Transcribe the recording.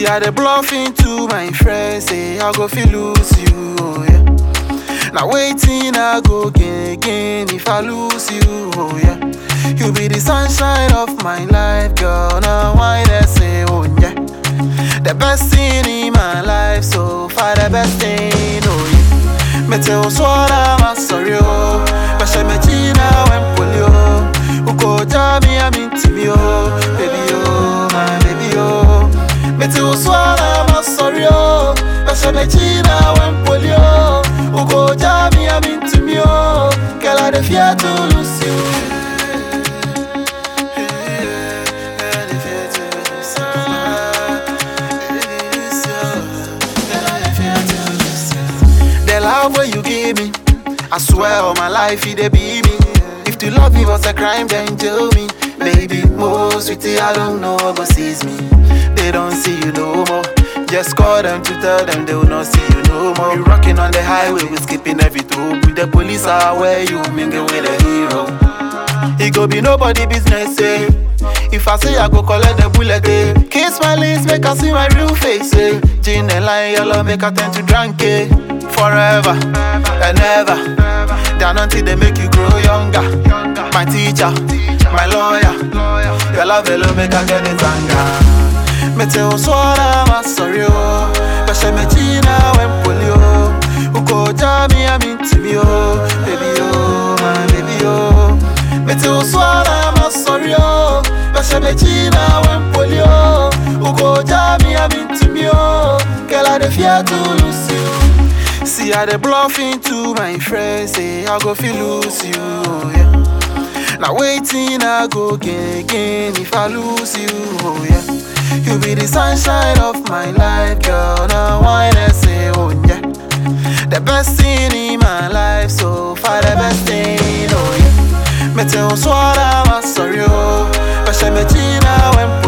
See how they bluff into my friends, say I go feel lose you, oh yeah. Now waiting I go gain again if I lose you, oh yeah. You be the sunshine of my life, girl. Now why they say, oh yeah. The best thing in my life, so far the best thing, oh yeah. Me tell swara ma sorry oh, but she me china when polio. Uko jami I'm into me oh, baby oh, my baby oh. Me tell swara ma sorry oh, but she me china when polio. Uko jami I'm into me oh, girl I dey fear to lose you. The love where you give me, I swear all my life it dey be me. If to love me was a crime, then tell me. Baby, most sweetie, I don't know what sees me. They don't see you no more. Just call them to tell them they will not see you no more. You rocking on the highway, we skipping every toll. With the police are where you mingle with a hero. It go be nobody business, eh? If I say I go collect the bullet, eh? Kiss my lips, make I see my real face, eh? Gin and lime, yellow, make I turn to drunk, eh? Forever and ever. Down until they make you grow younger. My teacher, my lawyer. Your love alone make I get it anger. Me tell swara ma sorry oh, but she me china when polio. Uko jami I'm into me oh, baby oh, my baby oh. Me tell swara ma sorry oh, but she me china when polio. Uko jami I'm into me oh, girl I dey fear to lose you. See how they bluff into my friends, say I go feel lose you, oh yeah. Now waiting I go gain again if I lose you, oh yeah. You be the sunshine of my life, girl. Now why they say, oh yeah. The best thing in my life, so far the best thing, oh yeah. Me tell swara ma sorry oh, but she me china when